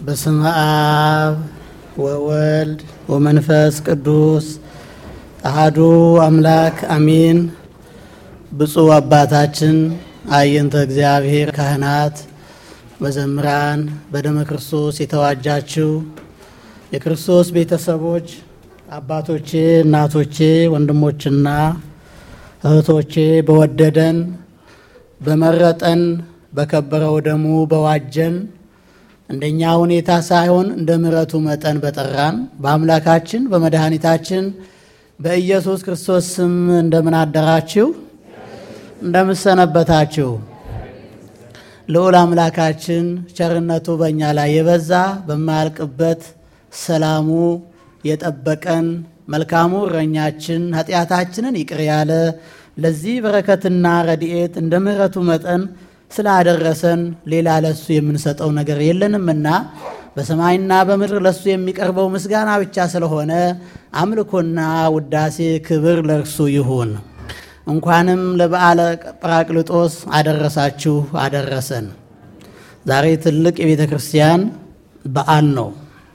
በስመ አብ ወወልድ ወመንፈስ ቅዱስ አሃዱ አምላክ አሚን። ብፁዕ አባታችን አይንተ እግዚአብሔር ካህናት፣ መዘምራን፣ በደመ ክርስቶስ የተዋጃችሁ የክርስቶስ ቤተሰቦች አባቶቼ፣ እናቶቼ፣ ወንድሞችና እህቶቼ በወደደን በመረጠን በከበረው ደሙ በዋጀን እንደኛ ሁኔታ ሳይሆን እንደ ምሕረቱ መጠን በጠራን በአምላካችን በመድኃኒታችን በኢየሱስ ክርስቶስ ስም እንደምን አደራችሁ? እንደምሰነበታችሁ? ልዑል አምላካችን ቸርነቱ በእኛ ላይ የበዛ በማያልቅበት ሰላሙ የጠበቀን መልካሙ እረኛችን ኃጢአታችንን ይቅር ያለ ለዚህ በረከትና ረድኤት እንደ ምሕረቱ መጠን ስላደረሰን ሌላ ለሱ የምንሰጠው ነገር የለንምና በሰማይና በምድር ለሱ የሚቀርበው ምስጋና ብቻ ስለሆነ አምልኮና ውዳሴ ክብር ለእርሱ ይሁን። እንኳንም ለበዓለ ጰራቅሊጦስ አደረሳችሁ አደረሰን። ዛሬ ትልቅ የቤተ ክርስቲያን በዓል ነው።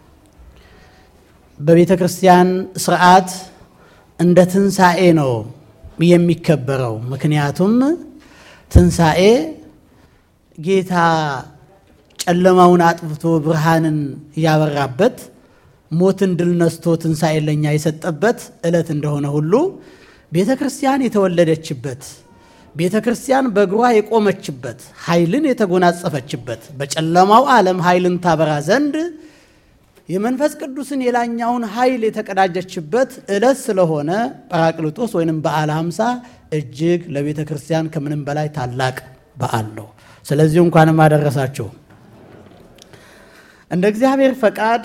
በቤተ ክርስቲያን ስርዓት እንደ ትንሣኤ ነው የሚከበረው። ምክንያቱም ትንሣኤ ጌታ ጨለማውን አጥፍቶ ብርሃንን ያበራበት ሞትን ድል ነስቶ ትንሣኤ ለኛ የሰጠበት ዕለት እንደሆነ ሁሉ ቤተ ክርስቲያን የተወለደችበት ቤተ ክርስቲያን በእግሯ የቆመችበት ኃይልን የተጎናጸፈችበት በጨለማው ዓለም ኃይልን ታበራ ዘንድ የመንፈስ ቅዱስን የላኛውን ኃይል የተቀዳጀችበት ዕለት ስለሆነ ጰራቅሊጦስ ወይንም በዓለ ሃምሳ እጅግ ለቤተ ክርስቲያን ከምንም በላይ ታላቅ በዓል ነው። ስለዚህ እንኳንም አደረሳችሁ። እንደ እግዚአብሔር ፈቃድ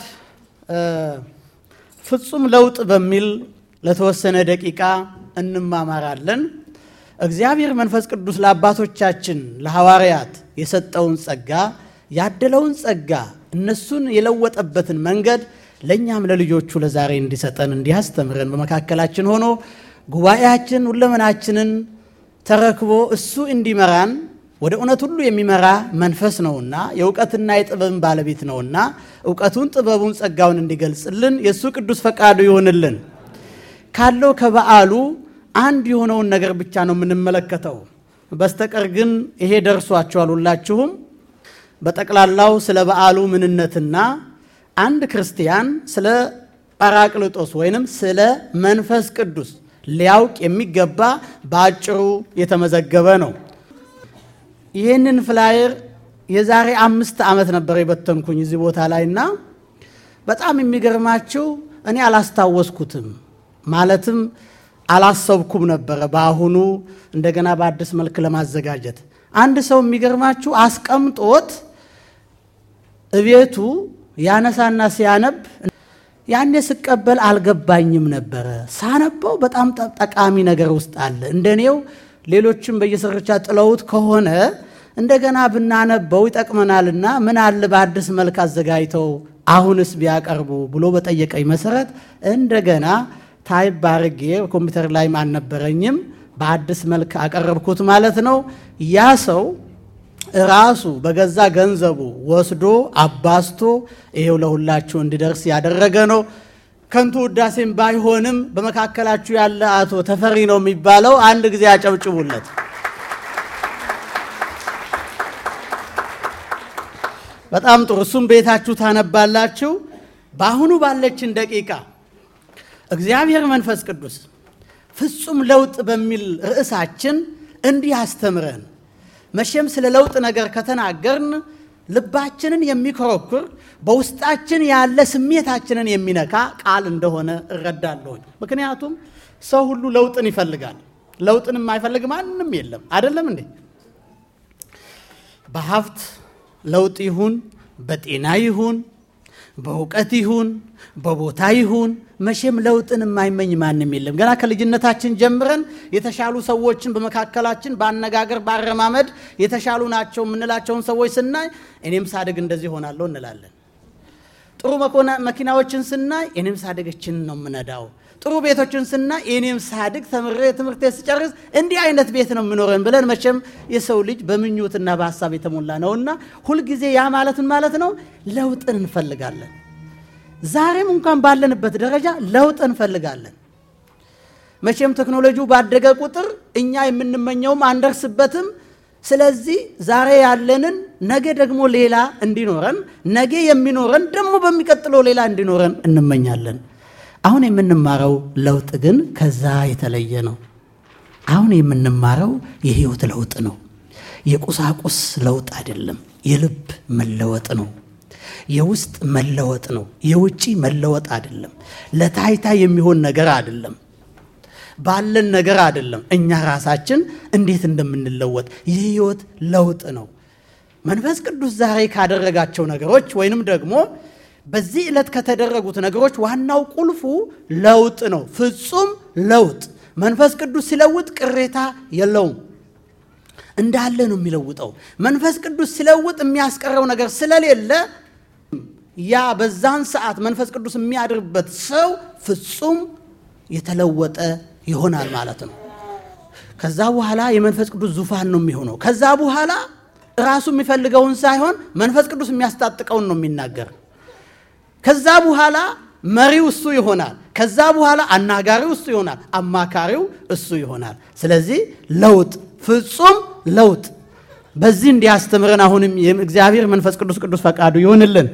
ፍጹም ለውጥ በሚል ለተወሰነ ደቂቃ እንማማራለን። እግዚአብሔር መንፈስ ቅዱስ ለአባቶቻችን ለሐዋርያት የሰጠውን ጸጋ ያደለውን ጸጋ እነሱን የለወጠበትን መንገድ ለእኛም ለልጆቹ ለዛሬ እንዲሰጠን እንዲያስተምረን በመካከላችን ሆኖ ጉባኤያችን ሁለመናችንን ተረክቦ እሱ እንዲመራን ወደ እውነት ሁሉ የሚመራ መንፈስ ነውና የእውቀትና የጥበብን ባለቤት ነውና እውቀቱን፣ ጥበቡን፣ ጸጋውን እንዲገልጽልን የእሱ ቅዱስ ፈቃዱ ይሆንልን። ካለው ከበዓሉ አንድ የሆነውን ነገር ብቻ ነው የምንመለከተው። በስተቀር ግን ይሄ ደርሷችኋል ሁላችሁም። በጠቅላላው ስለ በዓሉ ምንነትና አንድ ክርስቲያን ስለ ጰራቅሊጦስ ወይንም ስለ መንፈስ ቅዱስ ሊያውቅ የሚገባ በአጭሩ የተመዘገበ ነው። ይህንን ፍላየር የዛሬ አምስት ዓመት ነበር የበተንኩኝ እዚህ ቦታ ላይ እና በጣም የሚገርማችሁ እኔ አላስታወስኩትም፣ ማለትም አላሰብኩም ነበረ በአሁኑ እንደገና በአዲስ መልክ ለማዘጋጀት አንድ ሰው የሚገርማችሁ አስቀምጦት እቤቱ ያነሳና ሲያነብ ያኔ ስቀበል አልገባኝም ነበረ። ሳነበው በጣም ጠቃሚ ነገር ውስጥ አለ። እንደኔው ሌሎችም በየስርቻ ጥለውት ከሆነ እንደገና ብናነበው ይጠቅመናልና ምን አለ በአዲስ መልክ አዘጋጅተው አሁንስ ቢያቀርቡ ብሎ በጠየቀኝ መሰረት እንደገና ታይፕ አድርጌ ኮምፒውተር ላይም አልነበረኝም በአዲስ መልክ አቀረብኩት ማለት ነው። ያ ሰው ራሱ በገዛ ገንዘቡ ወስዶ አባስቶ ይሄው ለሁላችሁ እንዲደርስ ያደረገ ነው። ከንቱ ውዳሴም ባይሆንም በመካከላችሁ ያለ አቶ ተፈሪ ነው የሚባለው፣ አንድ ጊዜ አጨብጭቡለት። በጣም ጥሩ። እሱም ቤታችሁ ታነባላችሁ። በአሁኑ ባለችን ደቂቃ እግዚአብሔር መንፈስ ቅዱስ ፍጹም ለውጥ በሚል ርዕሳችን እንዲህ አስተምረን። መቼም ስለ ለውጥ ነገር ከተናገርን ልባችንን የሚኮረኩር በውስጣችን ያለ ስሜታችንን የሚነካ ቃል እንደሆነ እረዳለሁኝ። ምክንያቱም ሰው ሁሉ ለውጥን ይፈልጋል። ለውጥን የማይፈልግ ማንም የለም። አይደለም እንዴ? በሀብት ለውጥ ይሁን፣ በጤና ይሁን፣ በእውቀት ይሁን፣ በቦታ ይሁን መቼም ለውጥን የማይመኝ ማንም የለም። ገና ከልጅነታችን ጀምረን የተሻሉ ሰዎችን በመካከላችን በአነጋገር በአረማመድ የተሻሉ ናቸው የምንላቸውን ሰዎች ስናይ እኔም ሳድግ እንደዚህ ሆናለሁ እንላለን። ጥሩ መኪናዎችን ስናይ እኔም ሳድግ እችን ነው የምነዳው፣ ጥሩ ቤቶችን ስና እኔም ሳድግ ተምሬ ትምህርት ስጨርስ እንዲህ አይነት ቤት ነው የምኖረን ብለን መቼም የሰው ልጅ በምኞትና በሀሳብ የተሞላ ነውና ሁልጊዜ ያ ማለትን ማለት ነው ለውጥን እንፈልጋለን። ዛሬም እንኳን ባለንበት ደረጃ ለውጥ እንፈልጋለን። መቼም ቴክኖሎጂው ባደገ ቁጥር እኛ የምንመኘውም አንደርስበትም። ስለዚህ ዛሬ ያለንን ነገ ደግሞ ሌላ እንዲኖረን ነገ የሚኖረን ደግሞ በሚቀጥለው ሌላ እንዲኖረን እንመኛለን። አሁን የምንማረው ለውጥ ግን ከዛ የተለየ ነው። አሁን የምንማረው የህይወት ለውጥ ነው። የቁሳቁስ ለውጥ አይደለም፣ የልብ መለወጥ ነው። የውስጥ መለወጥ ነው። የውጪ መለወጥ አይደለም። ለታይታ የሚሆን ነገር አይደለም። ባለን ነገር አይደለም። እኛ ራሳችን እንዴት እንደምንለወጥ የህይወት ለውጥ ነው። መንፈስ ቅዱስ ዛሬ ካደረጋቸው ነገሮች ወይንም ደግሞ በዚህ ዕለት ከተደረጉት ነገሮች ዋናው ቁልፉ ለውጥ ነው። ፍጹም ለውጥ። መንፈስ ቅዱስ ሲለውጥ ቅሬታ የለውም፣ እንዳለ ነው የሚለውጠው። መንፈስ ቅዱስ ሲለውጥ የሚያስቀረው ነገር ስለሌለ ያ በዛን ሰዓት መንፈስ ቅዱስ የሚያድርበት ሰው ፍጹም የተለወጠ ይሆናል ማለት ነው። ከዛ በኋላ የመንፈስ ቅዱስ ዙፋን ነው የሚሆነው። ከዛ በኋላ ራሱ የሚፈልገውን ሳይሆን መንፈስ ቅዱስ የሚያስታጥቀውን ነው የሚናገር። ከዛ በኋላ መሪው እሱ ይሆናል። ከዛ በኋላ አናጋሪው እሱ ይሆናል። አማካሪው እሱ ይሆናል። ስለዚህ ለውጥ፣ ፍጹም ለውጥ። በዚህ እንዲያስተምረን አሁንም የእግዚአብሔር መንፈስ ቅዱስ ቅዱስ ፈቃዱ ይሆንልን።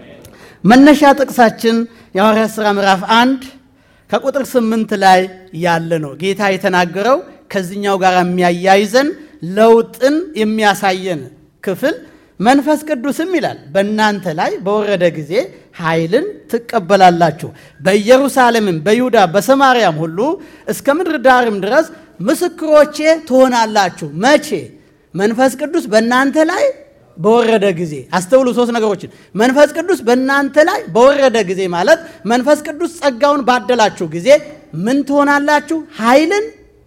መነሻ ጥቅሳችን የሐዋርያት ሥራ ምዕራፍ አንድ ከቁጥር ስምንት ላይ ያለ ነው። ጌታ የተናገረው ከዚህኛው ጋር የሚያያይዘን ለውጥን የሚያሳየን ክፍል መንፈስ ቅዱስም ይላል በእናንተ ላይ በወረደ ጊዜ ኃይልን ትቀበላላችሁ፣ በኢየሩሳሌምም በይሁዳ በሰማርያም ሁሉ እስከ ምድር ዳርም ድረስ ምስክሮቼ ትሆናላችሁ። መቼ? መንፈስ ቅዱስ በእናንተ ላይ በወረደ ጊዜ። አስተውሉ፣ ሶስት ነገሮችን። መንፈስ ቅዱስ በእናንተ ላይ በወረደ ጊዜ ማለት መንፈስ ቅዱስ ጸጋውን ባደላችሁ ጊዜ ምን ትሆናላችሁ? ኃይልን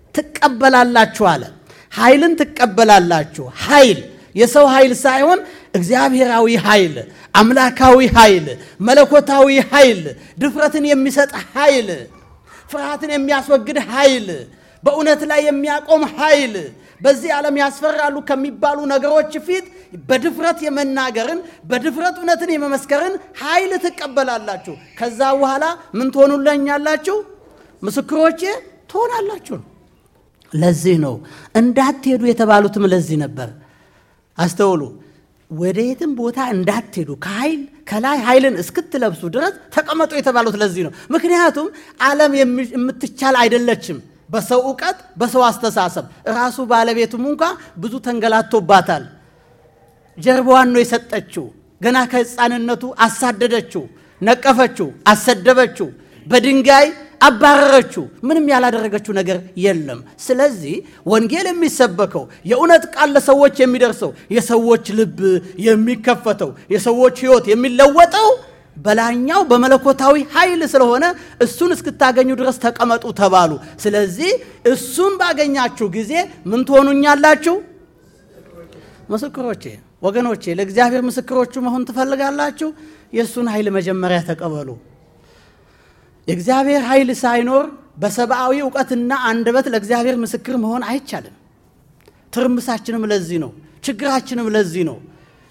ትቀበላላችሁ አለ። ኃይልን ትቀበላላችሁ። ኃይል የሰው ኃይል ሳይሆን እግዚአብሔራዊ ኃይል፣ አምላካዊ ኃይል፣ መለኮታዊ ኃይል፣ ድፍረትን የሚሰጥ ኃይል፣ ፍርሃትን የሚያስወግድ ኃይል፣ በእውነት ላይ የሚያቆም ኃይል በዚህ ዓለም ያስፈራሉ ከሚባሉ ነገሮች ፊት በድፍረት የመናገርን በድፍረት እውነትን የመመስከርን ኃይል ትቀበላላችሁ። ከዛ በኋላ ምን ትሆኑለኛላችሁ? ምስክሮቼ ትሆናላችሁ። ለዚህ ነው እንዳትሄዱ የተባሉትም ለዚህ ነበር። አስተውሉ። ወደ የትም ቦታ እንዳትሄዱ ከኃይል ከላይ ኃይልን እስክትለብሱ ድረስ ተቀመጡ የተባሉት ለዚህ ነው። ምክንያቱም ዓለም የምትቻል አይደለችም። በሰው እውቀት፣ በሰው አስተሳሰብ ራሱ ባለቤቱም እንኳ ብዙ ተንገላቶባታል። ጀርባዋን ነው የሰጠችው። ገና ከሕፃንነቱ አሳደደችው፣ ነቀፈችው፣ አሰደበችው፣ በድንጋይ አባረረችው። ምንም ያላደረገችው ነገር የለም። ስለዚህ ወንጌል የሚሰበከው የእውነት ቃል ለሰዎች የሚደርሰው የሰዎች ልብ የሚከፈተው የሰዎች ሕይወት የሚለወጠው በላይኛው በመለኮታዊ ኃይል ስለሆነ እሱን እስክታገኙ ድረስ ተቀመጡ ተባሉ። ስለዚህ እሱን ባገኛችሁ ጊዜ ምን ትሆኑኛላችሁ? ምስክሮቼ። ወገኖቼ ለእግዚአብሔር ምስክሮቹ መሆን ትፈልጋላችሁ? የእሱን ኃይል መጀመሪያ ተቀበሉ። የእግዚአብሔር ኃይል ሳይኖር በሰብአዊ እውቀትና አንደበት ለእግዚአብሔር ምስክር መሆን አይቻልም። ትርምሳችንም ለዚህ ነው። ችግራችንም ለዚህ ነው።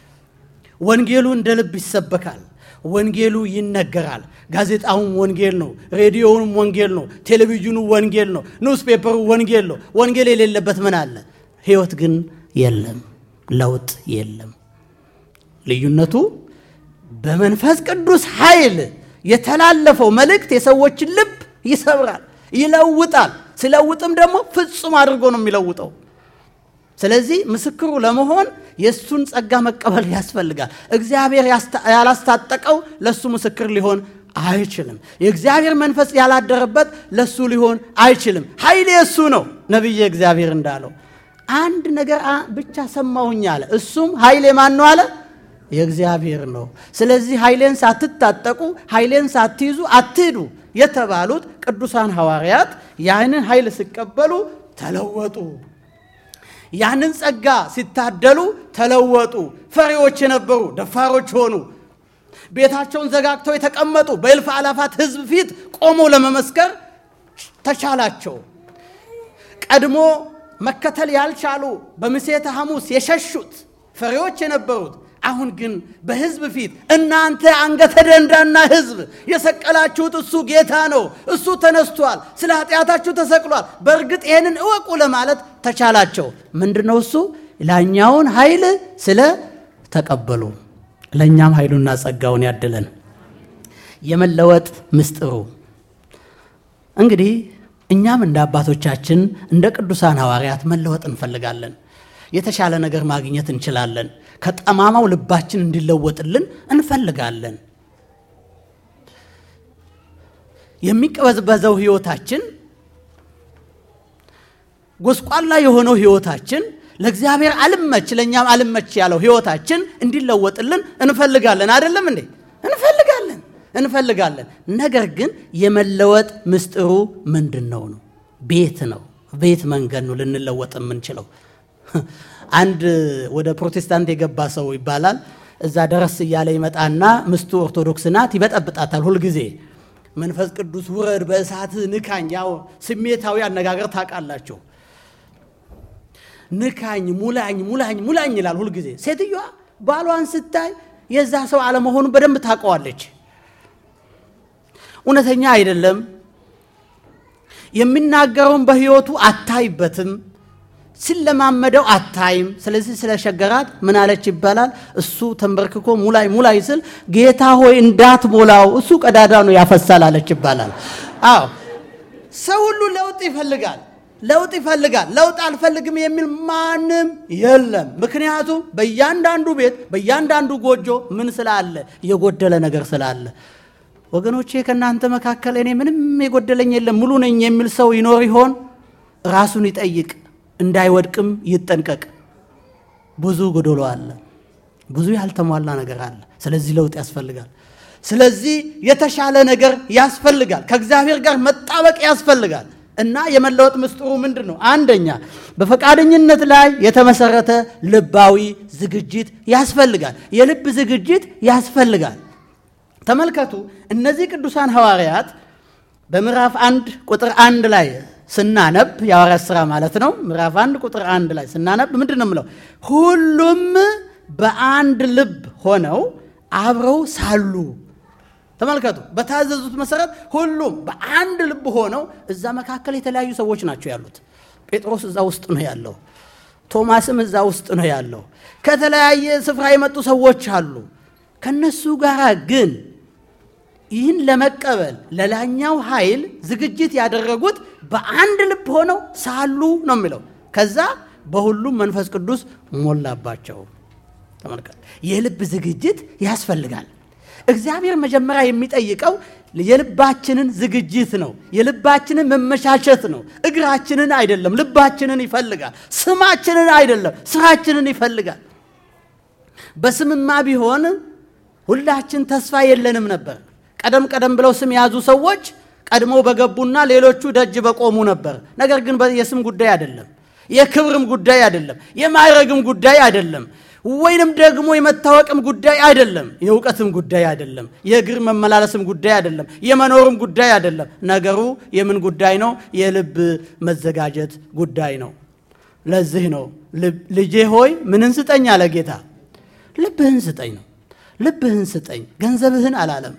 ወንጌሉ እንደ ልብ ይሰበካል። ወንጌሉ ይነገራል። ጋዜጣውም ወንጌል ነው። ሬዲዮውም ወንጌል ነው። ቴሌቪዥኑ ወንጌል ነው። ኒውስ ፔፐሩ ወንጌል ነው። ወንጌል የሌለበት ምን አለ? ሕይወት ግን የለም፣ ለውጥ የለም። ልዩነቱ በመንፈስ ቅዱስ ኃይል የተላለፈው መልእክት የሰዎችን ልብ ይሰብራል፣ ይለውጣል። ሲለውጥም ደግሞ ፍጹም አድርጎ ነው የሚለውጠው። ስለዚህ ምስክሩ ለመሆን የእሱን ጸጋ መቀበል ያስፈልጋል። እግዚአብሔር ያላስታጠቀው ለእሱ ምስክር ሊሆን አይችልም። የእግዚአብሔር መንፈስ ያላደረበት ለእሱ ሊሆን አይችልም። ኃይል የእሱ ነው። ነቢየ እግዚአብሔር እንዳለው አንድ ነገር ብቻ ሰማሁኝ አለ። እሱም ኃይል የማን ነው አለ? የእግዚአብሔር ነው። ስለዚህ ኃይሌን ሳትታጠቁ ኃይሌን ሳትይዙ አትሂዱ የተባሉት ቅዱሳን ሐዋርያት ያንን ኃይል ሲቀበሉ ተለወጡ። ያንን ጸጋ ሲታደሉ ተለወጡ። ፈሪዎች የነበሩ ደፋሮች ሆኑ። ቤታቸውን ዘጋግተው የተቀመጡ በእልፍ አላፋት ሕዝብ ፊት ቆመው ለመመስከር ተቻላቸው። ቀድሞ መከተል ያልቻሉ በምሴተ ሐሙስ የሸሹት ፈሪዎች የነበሩት አሁን ግን በሕዝብ ፊት እናንተ አንገተ ደንዳና ሕዝብ የሰቀላችሁት እሱ ጌታ ነው፣ እሱ ተነስቷል፣ ስለ ኃጢአታችሁ ተሰቅሏል፣ በእርግጥ ይህንን እወቁ ለማለት ተቻላቸው። ምንድን ነው እሱ? ላኛውን ኃይል ስለ ተቀበሉ። ለእኛም ኃይሉና ጸጋውን ያድለን። የመለወጥ ምስጢሩ እንግዲህ እኛም እንደ አባቶቻችን እንደ ቅዱሳን ሐዋርያት መለወጥ እንፈልጋለን። የተሻለ ነገር ማግኘት እንችላለን። ከጠማማው ልባችን እንዲለወጥልን እንፈልጋለን። የሚቀበዝበዘው ሕይወታችን፣ ጎስቋላ የሆነው ሕይወታችን ለእግዚአብሔር አልመች ለእኛም አልመች ያለው ሕይወታችን እንዲለወጥልን እንፈልጋለን። አይደለም እንዴ? እንፈልጋለን እንፈልጋለን። ነገር ግን የመለወጥ ምስጢሩ ምንድን ነው ነው? ቤት ነው። ቤት መንገድ ነው ልንለወጥ የምንችለው። አንድ ወደ ፕሮቴስታንት የገባ ሰው ይባላል። እዛ ደረስ እያለ ይመጣና ምስቱ ኦርቶዶክስ ናት፣ ይበጠብጣታል ሁልጊዜ። መንፈስ ቅዱስ ውረድ፣ በእሳት ንካኝ። ያው ስሜታዊ አነጋገር ታውቃላችሁ። ንካኝ፣ ሙላኝ፣ ሙላኝ፣ ሙላኝ ይላል ሁልጊዜ። ሴትዮዋ ባሏን ስታይ የዛ ሰው አለመሆኑን በደንብ ታውቀዋለች። እውነተኛ አይደለም። የሚናገረውን በሕይወቱ አታይበትም። ሲለማመደው አታይም። ስለዚህ ስለሸገራት ምን አለች ይባላል። እሱ ተንበርክኮ ሙላይ ሙላይ ስል ጌታ ሆይ እንዳትሞላው እሱ ቀዳዳ ነው ያፈሳል አለች ይባላል። አዎ ሰው ሁሉ ለውጥ ይፈልጋል፣ ለውጥ ይፈልጋል። ለውጥ አልፈልግም የሚል ማንም የለም። ምክንያቱም በእያንዳንዱ ቤት በእያንዳንዱ ጎጆ ምን ስላለ? የጎደለ ነገር ስላለ። ወገኖቼ ከእናንተ መካከል እኔ ምንም የጎደለኝ የለም ሙሉ ነኝ የሚል ሰው ይኖር ይሆን? ራሱን ይጠይቅ፣ እንዳይወድቅም ይጠንቀቅ። ብዙ ጎዶሎ አለ፣ ብዙ ያልተሟላ ነገር አለ። ስለዚህ ለውጥ ያስፈልጋል። ስለዚህ የተሻለ ነገር ያስፈልጋል። ከእግዚአብሔር ጋር መጣበቅ ያስፈልጋል። እና የመለወጥ ምስጢሩ ምንድን ነው? አንደኛ በፈቃደኝነት ላይ የተመሰረተ ልባዊ ዝግጅት ያስፈልጋል። የልብ ዝግጅት ያስፈልጋል። ተመልከቱ እነዚህ ቅዱሳን ሐዋርያት በምዕራፍ አንድ ቁጥር አንድ ላይ ስናነብ የሐዋርያት ሥራ ማለት ነው። ምዕራፍ አንድ ቁጥር አንድ ላይ ስናነብ ምንድን ነው የምለው? ሁሉም በአንድ ልብ ሆነው አብረው ሳሉ ተመልከቱ። በታዘዙት መሰረት ሁሉም በአንድ ልብ ሆነው እዛ መካከል የተለያዩ ሰዎች ናቸው ያሉት። ጴጥሮስ እዛ ውስጥ ነው ያለው። ቶማስም እዛ ውስጥ ነው ያለው። ከተለያየ ስፍራ የመጡ ሰዎች አሉ። ከነሱ ጋር ግን ይህን ለመቀበል ለላኛው ኃይል ዝግጅት ያደረጉት በአንድ ልብ ሆነው ሳሉ ነው የሚለው። ከዛ በሁሉም መንፈስ ቅዱስ ሞላባቸው። ተመልከቱ። የልብ ዝግጅት ያስፈልጋል። እግዚአብሔር መጀመሪያ የሚጠይቀው የልባችንን ዝግጅት ነው። የልባችንን መመቻቸት ነው። እግራችንን አይደለም፣ ልባችንን ይፈልጋል። ስማችንን አይደለም፣ ስራችንን ይፈልጋል። በስምማ ቢሆን ሁላችን ተስፋ የለንም ነበር። ቀደም ቀደም ብለው ስም የያዙ ሰዎች ቀድመው በገቡና ሌሎቹ ደጅ በቆሙ ነበር። ነገር ግን የስም ጉዳይ አይደለም፣ የክብርም ጉዳይ አይደለም፣ የማዕረግም ጉዳይ አይደለም ወይንም ደግሞ የመታወቅም ጉዳይ አይደለም። የእውቀትም ጉዳይ አይደለም። የእግር መመላለስም ጉዳይ አይደለም። የመኖርም ጉዳይ አይደለም። ነገሩ የምን ጉዳይ ነው? የልብ መዘጋጀት ጉዳይ ነው። ለዚህ ነው ልጄ ሆይ ምንን ስጠኝ አለ ጌታ። ልብህን ስጠኝ ነው። ልብህን ስጠኝ። ገንዘብህን አላለም፣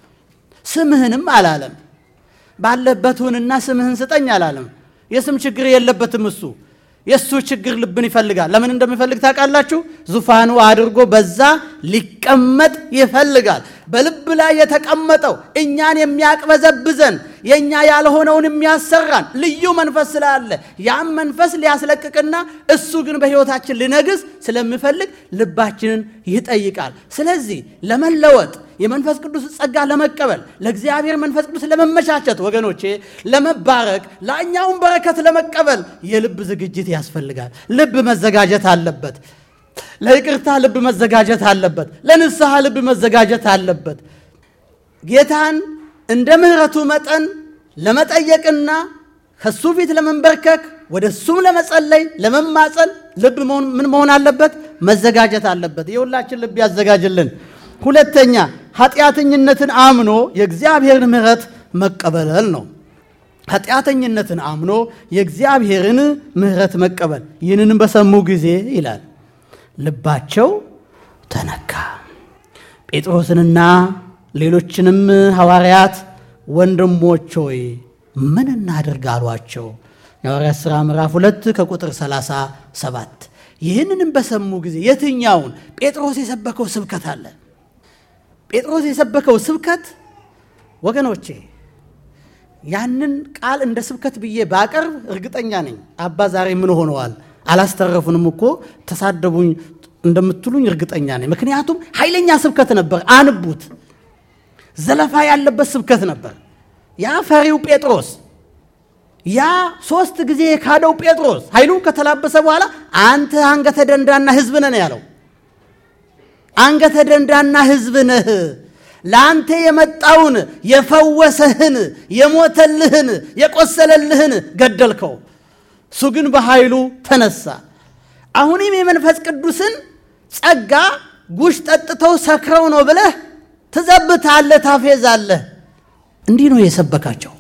ስምህንም አላለም። ባለበት ሁንና ስምህን ስጠኝ አላለም። የስም ችግር የለበትም እሱ የእሱ ችግር ልብን ይፈልጋል። ለምን እንደሚፈልግ ታውቃላችሁ? ዙፋኑ አድርጎ በዛ ሊቀመጥ ይፈልጋል። በልብ ላይ የተቀመጠው እኛን የሚያቅበዘብዘን የእኛ ያልሆነውን የሚያሰራን ልዩ መንፈስ ስላለ ያም መንፈስ ሊያስለቅቅና እሱ ግን በሕይወታችን ሊነግስ ስለሚፈልግ ልባችንን ይጠይቃል። ስለዚህ ለመለወጥ የመንፈስ ቅዱስ ጸጋ ለመቀበል ለእግዚአብሔር መንፈስ ቅዱስ ለመመቻቸት ወገኖቼ፣ ለመባረክ ላኛውን በረከት ለመቀበል የልብ ዝግጅት ያስፈልጋል። ልብ መዘጋጀት አለበት። ለይቅርታ ልብ መዘጋጀት አለበት። ለንስሐ ልብ መዘጋጀት አለበት። ጌታን እንደ ምሕረቱ መጠን ለመጠየቅና ከሱ ፊት ለመንበርከክ ወደ እሱም ለመጸለይ ለመማፀን ልብ ምን መሆን አለበት? መዘጋጀት አለበት። የሁላችን ልብ ያዘጋጅልን። ሁለተኛ ኃጢአተኝነትን አምኖ የእግዚአብሔርን ምሕረት መቀበል ነው። ኃጢአተኝነትን አምኖ የእግዚአብሔርን ምሕረት መቀበል። ይህንንም በሰሙ ጊዜ ይላል ልባቸው ተነካ። ጴጥሮስንና ሌሎችንም ሐዋርያት ወንድሞች ሆይ ምን እናድርግ አሏቸው። የሐዋርያት ሥራ ምዕራፍ ሁለት ከቁጥር 37 ይህንንም በሰሙ ጊዜ የትኛውን ጴጥሮስ የሰበከው ስብከት አለ። ጴጥሮስ የሰበከው ስብከት ወገኖቼ ያንን ቃል እንደ ስብከት ብዬ ባቀርብ እርግጠኛ ነኝ አባ ዛሬ ምን ሆነዋል አላስተረፉንም እኮ ተሳደቡኝ እንደምትሉኝ እርግጠኛ ነኝ። ምክንያቱም ኃይለኛ ስብከት ነበር። አንቡት። ዘለፋ ያለበት ስብከት ነበር። ያ ፈሪው ጴጥሮስ ያ ሶስት ጊዜ የካደው ጴጥሮስ ኃይሉን ከተላበሰ በኋላ አንተ አንገተ ደንዳና ሕዝብ ነህ ነው ያለው። አንገተ ደንዳና ሕዝብ ነህ ለአንተ የመጣውን የፈወሰህን የሞተልህን የቆሰለልህን ገደልከው። እሱ ግን በኃይሉ ተነሳ። አሁንም የመንፈስ ቅዱስን ጸጋ ጉሽ ጠጥተው ሰክረው ነው ብለህ ትዘብታለህ፣ ታፌዛለህ። እንዲህ ነው የሰበካቸው።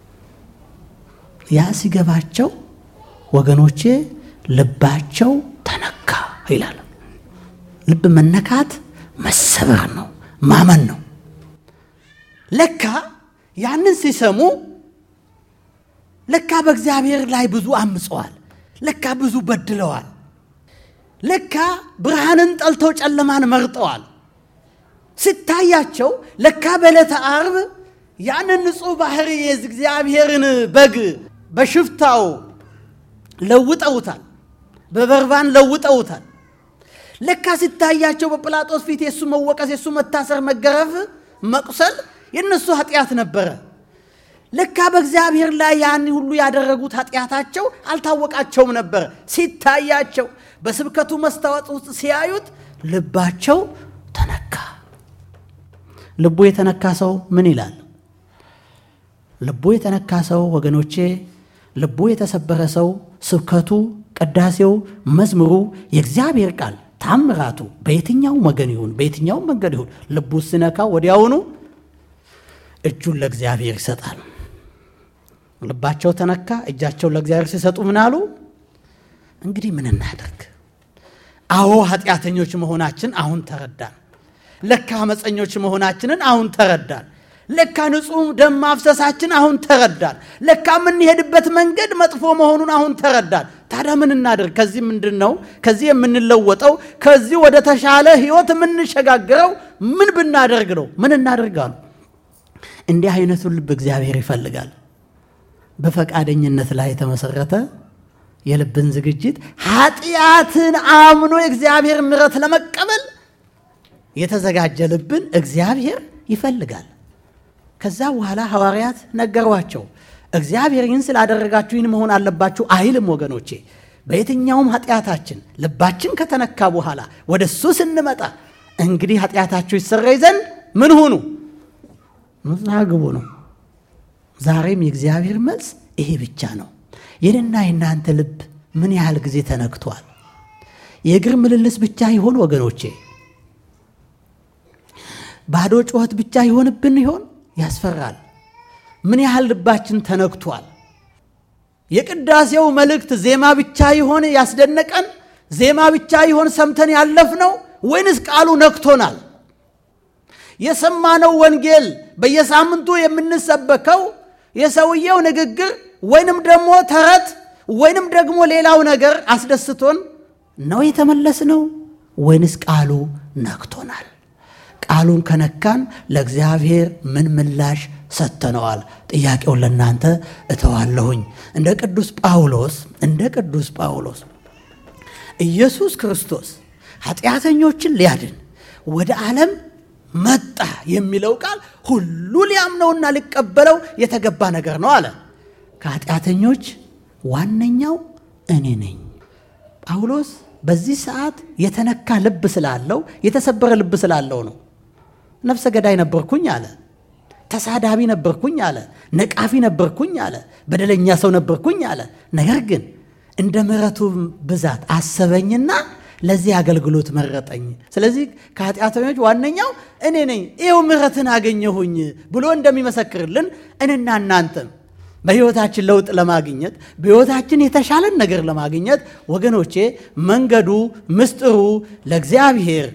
ያ ሲገባቸው ወገኖቼ ልባቸው ተነካ ይላል። ልብ መነካት መሰበር ነው፣ ማመን ነው። ለካ ያንን ሲሰሙ ለካ በእግዚአብሔር ላይ ብዙ አምፀዋል። ለካ ብዙ በድለዋል። ለካ ብርሃንን ጠልተው ጨለማን መርጠዋል። ሲታያቸው ለካ በዕለተ ዓርብ ያንን ንጹሕ ባህሪ የእግዚአብሔርን በግ በሽፍታው ለውጠውታል፣ በበርባን ለውጠውታል። ለካ ሲታያቸው በጲላጦስ ፊት የእሱ መወቀስ፣ የእሱ መታሰር፣ መገረፍ፣ መቁሰል የእነሱ ኃጢአት ነበረ። ለካ በእግዚአብሔር ላይ ያን ሁሉ ያደረጉት ኃጢአታቸው አልታወቃቸውም ነበር። ሲታያቸው በስብከቱ መስታወት ውስጥ ሲያዩት ልባቸው ተነካ። ልቡ የተነካ ሰው ምን ይላል? ልቡ የተነካ ሰው ወገኖቼ፣ ልቡ የተሰበረ ሰው ስብከቱ፣ ቅዳሴው፣ መዝሙሩ፣ የእግዚአብሔር ቃል ታምራቱ በየትኛው ወገን ይሁን በየትኛው መንገድ ይሁን ልቡ ሲነካው ወዲያውኑ እጁን ለእግዚአብሔር ይሰጣል። ልባቸው ተነካ። እጃቸውን ለእግዚአብሔር ሲሰጡ ምን አሉ? እንግዲህ ምን እናደርግ? አዎ ኃጢአተኞች መሆናችን አሁን ተረዳን። ለካ አመፀኞች መሆናችንን አሁን ተረዳን። ለካ ንጹሕ ደም ማፍሰሳችን አሁን ተረዳን። ለካ የምንሄድበት መንገድ መጥፎ መሆኑን አሁን ተረዳን። ታዲያ ምን እናደርግ? ከዚህ ምንድን ነው ከዚህ የምንለወጠው? ከዚህ ወደ ተሻለ ሕይወት የምንሸጋግረው ምን ብናደርግ ነው? ምን እናደርጋሉ? እንዲህ አይነቱን ልብ እግዚአብሔር ይፈልጋል። በፈቃደኝነት ላይ የተመሰረተ የልብን ዝግጅት ኃጢአትን አምኖ የእግዚአብሔር ምሕረት ለመቀበል የተዘጋጀ ልብን እግዚአብሔር ይፈልጋል። ከዛ በኋላ ሐዋርያት ነገሯቸው። እግዚአብሔር ይህን ስላደረጋችሁ ይህን መሆን አለባችሁ አይልም ወገኖቼ። በየትኛውም ኃጢአታችን ልባችን ከተነካ በኋላ ወደ እሱ ስንመጣ እንግዲህ ኃጢአታችሁ ይሰረይ ዘንድ ምን ሁኑ ንስሐ ግቡ ነው። ዛሬም የእግዚአብሔር መልስ ይሄ ብቻ ነው። የኔና የእናንተ ልብ ምን ያህል ጊዜ ተነክቷል? የእግር ምልልስ ብቻ ይሆን ወገኖቼ? ባዶ ጩኸት ብቻ ይሆንብን ይሆን? ያስፈራል። ምን ያህል ልባችን ተነክቷል? የቅዳሴው መልእክት ዜማ ብቻ ይሆን ያስደነቀን? ዜማ ብቻ ይሆን ሰምተን ያለፍነው? ወይንስ ቃሉ ነክቶናል? የሰማነው ወንጌል በየሳምንቱ የምንሰበከው የሰውየው ንግግር ወይንም ደግሞ ተረት ወይንም ደግሞ ሌላው ነገር አስደስቶን ነው የተመለስነው? ወይንስ ቃሉ ነክቶናል? ቃሉን ከነካን ለእግዚአብሔር ምን ምላሽ ሰጥተነዋል? ጥያቄውን ለእናንተ እተዋለሁኝ። እንደ ቅዱስ ጳውሎስ እንደ ቅዱስ ጳውሎስ ኢየሱስ ክርስቶስ ኃጢአተኞችን ሊያድን ወደ ዓለም መጣ የሚለው ቃል ሁሉ ሊያምነውና ሊቀበለው የተገባ ነገር ነው አለ። ከኃጢአተኞች ዋነኛው እኔ ነኝ። ጳውሎስ በዚህ ሰዓት የተነካ ልብ ስላለው የተሰበረ ልብ ስላለው ነው። ነፍሰ ገዳይ ነበርኩኝ አለ። ተሳዳቢ ነበርኩኝ አለ። ነቃፊ ነበርኩኝ አለ። በደለኛ ሰው ነበርኩኝ አለ። ነገር ግን እንደ ምሕረቱ ብዛት አሰበኝና ለዚህ አገልግሎት መረጠኝ። ስለዚህ ከኃጢአተኞች ዋነኛው እኔ ነኝ፣ ይኸው ምሕረትን አገኘሁኝ ብሎ እንደሚመሰክርልን እኔና እናንተም በሕይወታችን ለውጥ ለማግኘት በሕይወታችን የተሻለን ነገር ለማግኘት ወገኖቼ መንገዱ ምስጢሩ ለእግዚአብሔር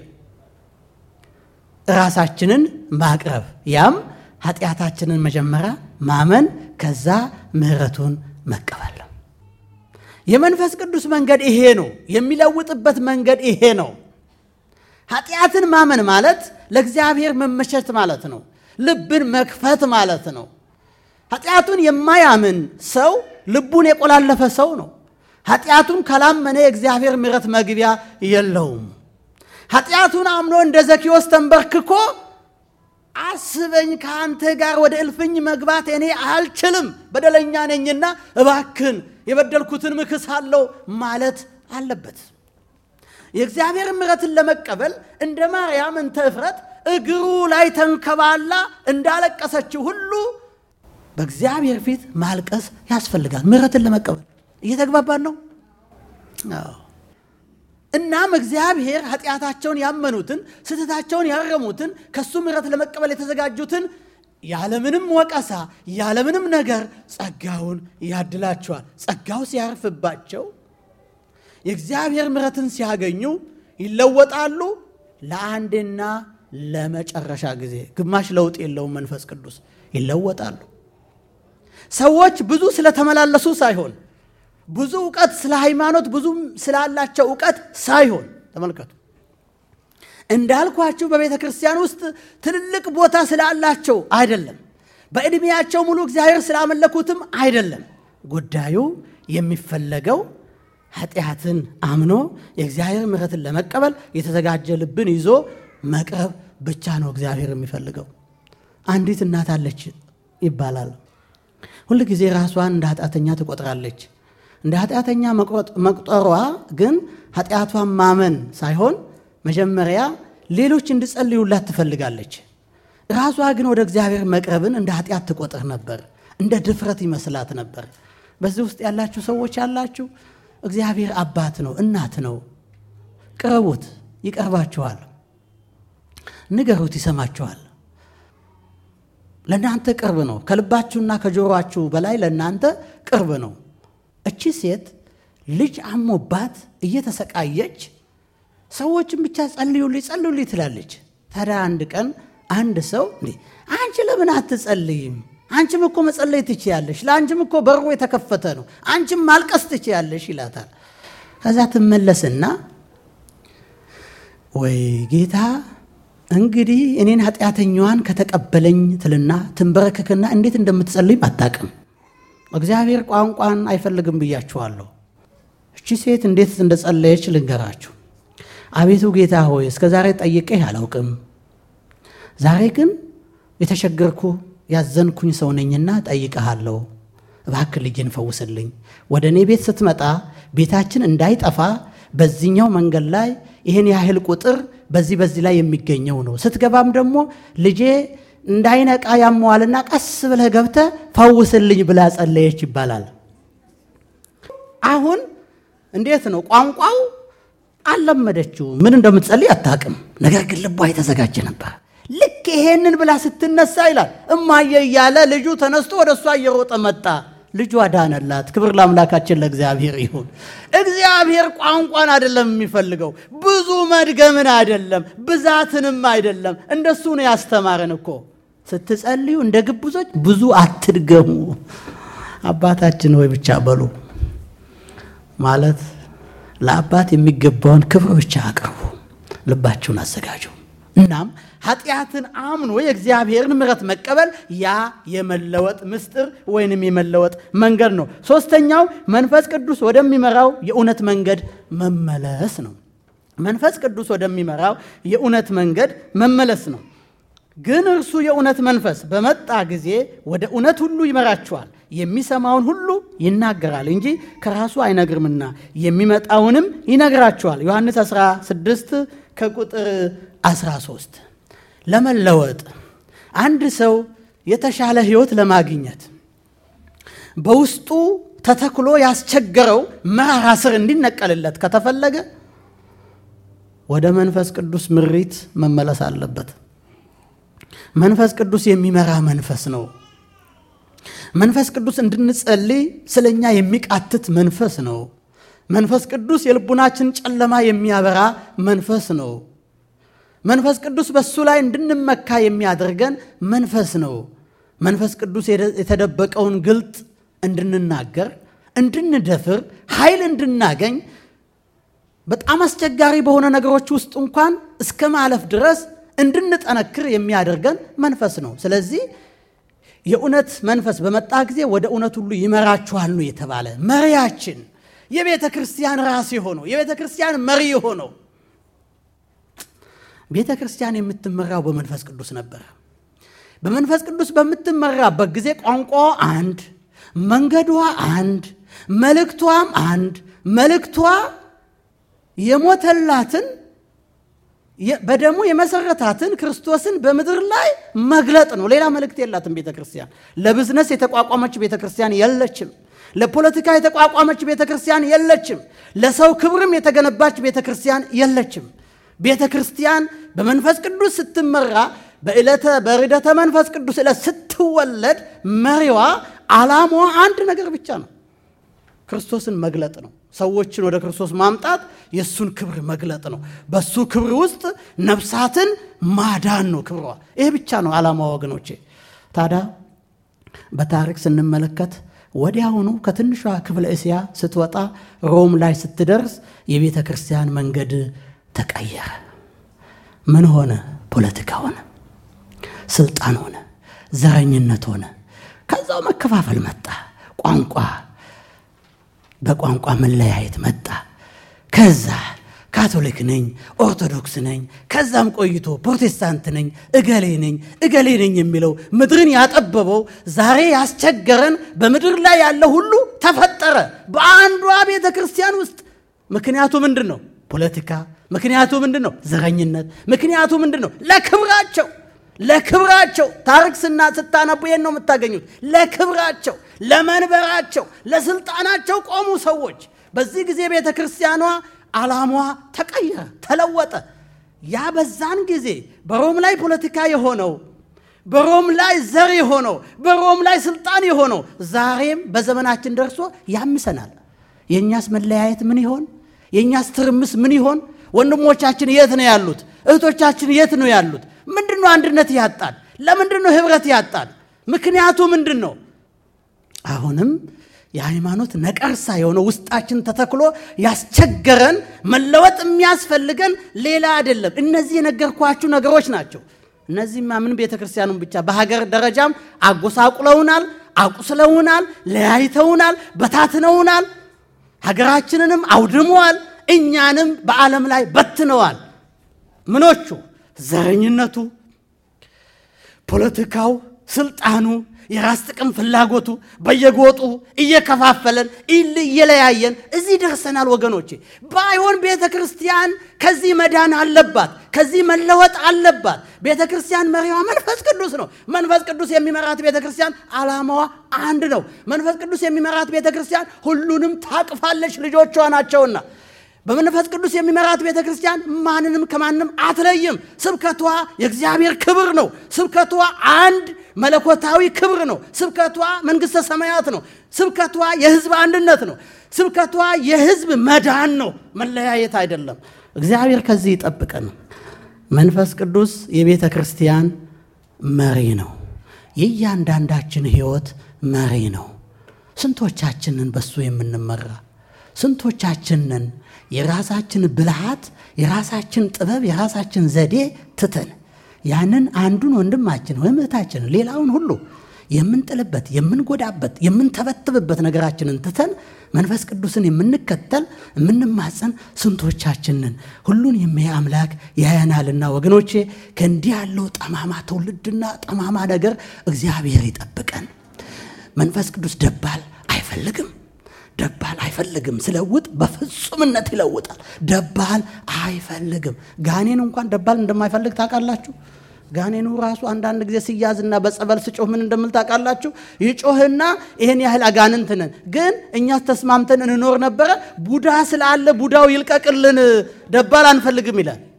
ራሳችንን ማቅረብ ያም ኃጢአታችንን መጀመሪያ ማመን ከዛ ምሕረቱን መቀበል ነው። የመንፈስ ቅዱስ መንገድ ይሄ ነው። የሚለውጥበት መንገድ ይሄ ነው። ኃጢአትን ማመን ማለት ለእግዚአብሔር መመቸት ማለት ነው። ልብን መክፈት ማለት ነው። ኃጢአቱን የማያምን ሰው ልቡን የቆላለፈ ሰው ነው። ኃጢአቱን ካላመነ የእግዚአብሔር ምሕረት መግቢያ የለውም። ኃጢአቱን አምኖ እንደ ዘኪዎስ ተንበርክኮ አስበኝ ከአንተ ጋር ወደ እልፍኝ መግባት እኔ አልችልም፣ በደለኛ ነኝና እባክን የበደልኩትን ምክሳለሁ ማለት አለበት። የእግዚአብሔር ምሕረትን ለመቀበል እንደ ማርያም እንተ እፍረት እግሩ ላይ ተንከባላ እንዳለቀሰችው ሁሉ በእግዚአብሔር ፊት ማልቀስ ያስፈልጋል። ምሕረትን ለመቀበል እየተግባባን ነው። እናም እግዚአብሔር ኃጢአታቸውን ያመኑትን ስህተታቸውን ያረሙትን ከእሱ ምሕረት ለመቀበል የተዘጋጁትን ያለምንም ወቀሳ ያለምንም ነገር ጸጋውን ያድላቸዋል። ጸጋው ሲያርፍባቸው የእግዚአብሔር ምሕረትን ሲያገኙ ይለወጣሉ። ለአንድና ለመጨረሻ ጊዜ ግማሽ ለውጥ የለውም። መንፈስ ቅዱስ ይለወጣሉ። ሰዎች ብዙ ስለተመላለሱ ሳይሆን ብዙ እውቀት ስለ ሃይማኖት ብዙ ስላላቸው እውቀት ሳይሆን ተመልከቱ፣ እንዳልኳችሁ በቤተ ክርስቲያን ውስጥ ትልልቅ ቦታ ስላላቸው አይደለም። በዕድሜያቸው ሙሉ እግዚአብሔር ስላመለኩትም አይደለም። ጉዳዩ የሚፈለገው ኃጢአትን አምኖ የእግዚአብሔር ምሕረትን ለመቀበል የተዘጋጀ ልብን ይዞ መቅረብ ብቻ ነው እግዚአብሔር የሚፈልገው። አንዲት እናት አለች ይባላል። ሁል ጊዜ ራሷን እንደ ኃጢአተኛ ትቆጥራለች። እንደ ኃጢአተኛ መቁጠሯ ግን ኃጢአቷን ማመን ሳይሆን መጀመሪያ ሌሎች እንዲጸልዩላት ትፈልጋለች። ራሷ ግን ወደ እግዚአብሔር መቅረብን እንደ ኃጢአት ትቆጥር ነበር። እንደ ድፍረት ይመስላት ነበር። በዚህ ውስጥ ያላችሁ ሰዎች ያላችሁ እግዚአብሔር አባት ነው፣ እናት ነው። ቅረቡት፣ ይቀርባችኋል። ንገሩት፣ ይሰማችኋል። ለእናንተ ቅርብ ነው። ከልባችሁና ከጆሮአችሁ በላይ ለእናንተ ቅርብ ነው። እቺ ሴት ልጅ አሞባት እየተሰቃየች ሰዎችን ብቻ ጸልዩልኝ ጸልዩልኝ ትላለች። ታዲያ አንድ ቀን አንድ ሰው እንዴ አንቺ ለምን አትጸልይም? አንቺም እኮ መጸለይ ትችያለሽ፣ ለአንቺም እኮ በሩ የተከፈተ ነው፣ አንቺም ማልቀስ ትችያለሽ ይላታል። ከዛ ትመለስና ወይ ጌታ እንግዲህ እኔን ኃጢአተኛዋን ከተቀበለኝ ትልና ትንበረከክና እንዴት እንደምትጸልይም አታቅም። እግዚአብሔር ቋንቋን አይፈልግም ብያችኋለሁ። እቺ ሴት እንዴት እንደጸለየች ልንገራችሁ። አቤቱ ጌታ ሆይ እስከ ዛሬ ጠይቄህ አላውቅም። ዛሬ ግን የተቸገርኩ ያዘንኩኝ ሰው ነኝና ጠይቀሃለሁ። እባክህ ልጅን ፈውስልኝ። ወደ እኔ ቤት ስትመጣ ቤታችን እንዳይጠፋ በዚህኛው መንገድ ላይ ይህን ያህል ቁጥር በዚህ በዚህ ላይ የሚገኘው ነው። ስትገባም ደግሞ ልጄ እንዳይነቃ ያመዋልና ቀስ ብለህ ገብተህ ፈውስልኝ ብላ ጸለየች ይባላል። አሁን እንዴት ነው ቋንቋው አልለመደችው፣ ምን እንደምትጸልይ አታውቅም። ነገር ግን ልቧ የተዘጋጀ ነበር። ልክ ይሄንን ብላ ስትነሳ ይላል እማየ እያለ ልጁ ተነስቶ ወደ እሷ እየሮጠ መጣ። ልጇ ዳነላት። ክብር ለአምላካችን ለእግዚአብሔር ይሁን። እግዚአብሔር ቋንቋን አይደለም የሚፈልገው፣ ብዙ መድገምን አይደለም፣ ብዛትንም አይደለም። እንደሱ ነው ያስተማረን እኮ። ስትጸልዩ እንደ ግብዞች ብዙ አትድገሙ፣ አባታችን ሆይ ብቻ በሉ ማለት ለአባት የሚገባውን ክብር ብቻ አቅርቡ፣ ልባችሁን አዘጋጁ። እናም ኃጢአትን አምኖ የእግዚአብሔርን ምሕረት መቀበል ያ የመለወጥ ምስጢር ወይንም የመለወጥ መንገድ ነው። ሶስተኛው መንፈስ ቅዱስ ወደሚመራው የእውነት መንገድ መመለስ ነው። መንፈስ ቅዱስ ወደሚመራው የእውነት መንገድ መመለስ ነው። ግን እርሱ የእውነት መንፈስ በመጣ ጊዜ ወደ እውነት ሁሉ ይመራችኋል። የሚሰማውን ሁሉ ይናገራል እንጂ ከራሱ አይነግርምና የሚመጣውንም ይነግራችኋል። ዮሐንስ 16 ከቁጥር 13 ለመለወጥ አንድ ሰው የተሻለ ሕይወት ለማግኘት በውስጡ ተተክሎ ያስቸገረው መራራ ስር እንዲነቀልለት ከተፈለገ ወደ መንፈስ ቅዱስ ምሪት መመለስ አለበት። መንፈስ ቅዱስ የሚመራ መንፈስ ነው። መንፈስ ቅዱስ እንድንጸልይ ስለ እኛ የሚቃትት መንፈስ ነው። መንፈስ ቅዱስ የልቡናችን ጨለማ የሚያበራ መንፈስ ነው። መንፈስ ቅዱስ በእሱ ላይ እንድንመካ የሚያደርገን መንፈስ ነው። መንፈስ ቅዱስ የተደበቀውን ግልጥ እንድንናገር፣ እንድንደፍር፣ ኃይል እንድናገኝ በጣም አስቸጋሪ በሆነ ነገሮች ውስጥ እንኳን እስከ ማለፍ ድረስ እንድንጠነክር የሚያደርገን መንፈስ ነው። ስለዚህ የእውነት መንፈስ በመጣ ጊዜ ወደ እውነት ሁሉ ይመራችኋል ነው የተባለ። መሪያችን የቤተ ክርስቲያን ራስ የሆነው የቤተ ክርስቲያን መሪ የሆነው ቤተ ክርስቲያን የምትመራው በመንፈስ ቅዱስ ነበር። በመንፈስ ቅዱስ በምትመራበት ጊዜ ቋንቋዋ አንድ፣ መንገዷ አንድ፣ መልእክቷም አንድ። መልእክቷ የሞተላትን በደሙ የመሰረታትን ክርስቶስን በምድር ላይ መግለጥ ነው። ሌላ መልእክት የላትም ቤተ ክርስቲያን። ለብዝነስ የተቋቋመች ቤተ ክርስቲያን የለችም። ለፖለቲካ የተቋቋመች ቤተ ክርስቲያን የለችም። ለሰው ክብርም የተገነባች ቤተ ክርስቲያን የለችም። ቤተ ክርስቲያን በመንፈስ ቅዱስ ስትመራ በዕለተ በርደተ መንፈስ ቅዱስ ዕለት ስትወለድ መሪዋ ዓላማዋ አንድ ነገር ብቻ ነው፣ ክርስቶስን መግለጥ ነው። ሰዎችን ወደ ክርስቶስ ማምጣት የእሱን ክብር መግለጥ ነው። በሱ ክብር ውስጥ ነፍሳትን ማዳን ነው ክብሯ። ይሄ ብቻ ነው ዓላማዋ ወገኖቼ። ታዲያ በታሪክ ስንመለከት ወዲያውኑ ከትንሿ ክፍለ እስያ ስትወጣ ሮም ላይ ስትደርስ የቤተ ክርስቲያን መንገድ ተቀየረ። ምን ሆነ? ፖለቲካ ሆነ፣ ስልጣን ሆነ፣ ዘረኝነት ሆነ። ከዛው መከፋፈል መጣ። ቋንቋ በቋንቋ መለያየት መጣ። ከዛ ካቶሊክ ነኝ፣ ኦርቶዶክስ ነኝ፣ ከዛም ቆይቶ ፕሮቴስታንት ነኝ፣ እገሌ ነኝ፣ እገሌ ነኝ የሚለው ምድርን ያጠበበው ዛሬ ያስቸገረን በምድር ላይ ያለ ሁሉ ተፈጠረ በአንዷ ቤተ ክርስቲያን ውስጥ። ምክንያቱ ምንድን ነው? ፖለቲካ። ምክንያቱ ምንድን ነው? ዘረኝነት። ምክንያቱ ምንድን ነው? ለክብራቸው ለክብራቸው ታሪክ ስና ስታነቡ ይሄን ነው የምታገኙት። ለክብራቸው፣ ለመንበራቸው፣ ለስልጣናቸው ቆሙ ሰዎች። በዚህ ጊዜ ቤተ ክርስቲያኗ ዓላማዋ ተቀየረ፣ ተለወጠ። ያ በዛን ጊዜ በሮም ላይ ፖለቲካ የሆነው በሮም ላይ ዘር የሆነው በሮም ላይ ስልጣን የሆነው ዛሬም በዘመናችን ደርሶ ያምሰናል። የእኛስ መለያየት ምን ይሆን? የእኛስ ትርምስ ምን ይሆን? ወንድሞቻችን የት ነው ያሉት? እህቶቻችን የት ነው ያሉት? ምንድን ነው አንድነት ያጣል? ለምንድን ነው ህብረት ያጣል? ምክንያቱ ምንድን ነው? አሁንም የሃይማኖት ነቀርሳ የሆነው ውስጣችን ተተክሎ ያስቸገረን መለወጥ የሚያስፈልገን ሌላ አይደለም። እነዚህ የነገርኳችሁ ነገሮች ናቸው። እነዚህማ ምን ቤተ ክርስቲያኑን ብቻ በሀገር ደረጃም አጎሳቁለውናል፣ አቁስለውናል፣ ለያይተውናል፣ በታትነውናል፣ ሀገራችንንም አውድመዋል፣ እኛንም በዓለም ላይ በትነዋል። ምኖቹ ዘረኝነቱ፣ ፖለቲካው፣ ስልጣኑ፣ የራስ ጥቅም ፍላጎቱ በየጎጡ እየከፋፈለን እየለያየን እዚህ ደርሰናል ወገኖቼ። ባይሆን ቤተ ክርስቲያን ከዚህ መዳን አለባት፣ ከዚህ መለወጥ አለባት። ቤተ ክርስቲያን መሪዋ መንፈስ ቅዱስ ነው። መንፈስ ቅዱስ የሚመራት ቤተ ክርስቲያን ዓላማዋ አንድ ነው። መንፈስ ቅዱስ የሚመራት ቤተ ክርስቲያን ሁሉንም ታቅፋለች፣ ልጆቿ ናቸውና በመንፈስ ቅዱስ የሚመራት ቤተ ክርስቲያን ማንንም ከማንም አትለይም። ስብከቷ የእግዚአብሔር ክብር ነው። ስብከቷ አንድ መለኮታዊ ክብር ነው። ስብከቷ መንግሥተ ሰማያት ነው። ስብከቷ የሕዝብ አንድነት ነው። ስብከቷ የሕዝብ መዳን ነው፣ መለያየት አይደለም። እግዚአብሔር ከዚህ ይጠብቀን። መንፈስ ቅዱስ የቤተ ክርስቲያን መሪ ነው። የእያንዳንዳችን ሕይወት መሪ ነው። ስንቶቻችንን በሱ የምንመራ ስንቶቻችንን የራሳችን ብልሃት፣ የራሳችን ጥበብ፣ የራሳችን ዘዴ ትተን ያንን አንዱን ወንድማችን ወይም እህታችንን ሌላውን ሁሉ የምንጥልበት፣ የምንጎዳበት፣ የምንተበትብበት ነገራችንን ትተን መንፈስ ቅዱስን የምንከተል የምንማፀን ስንቶቻችንን ሁሉን የሚያይ አምላክ ያያናልና ወገኖቼ ከእንዲህ ያለው ጠማማ ትውልድና ጠማማ ነገር እግዚአብሔር ይጠብቀን። መንፈስ ቅዱስ ደባል አይፈልግም። ደባል አይፈልግም። ሲለውጥ በፍጹምነት ይለውጣል። ደባል አይፈልግም። ጋኔን እንኳን ደባል እንደማይፈልግ ታውቃላችሁ። ጋኔኑ ራሱ አንዳንድ ጊዜ ሲያዝና በጸበል ስጮህ ምን እንደምል ታውቃላችሁ? ይጮህና ይህን ያህል አጋንንት ነን፣ ግን እኛስ ተስማምተን እንኖር ነበረ። ቡዳ ስላለ ቡዳው ይልቀቅልን፣ ደባል አንፈልግም ይላል።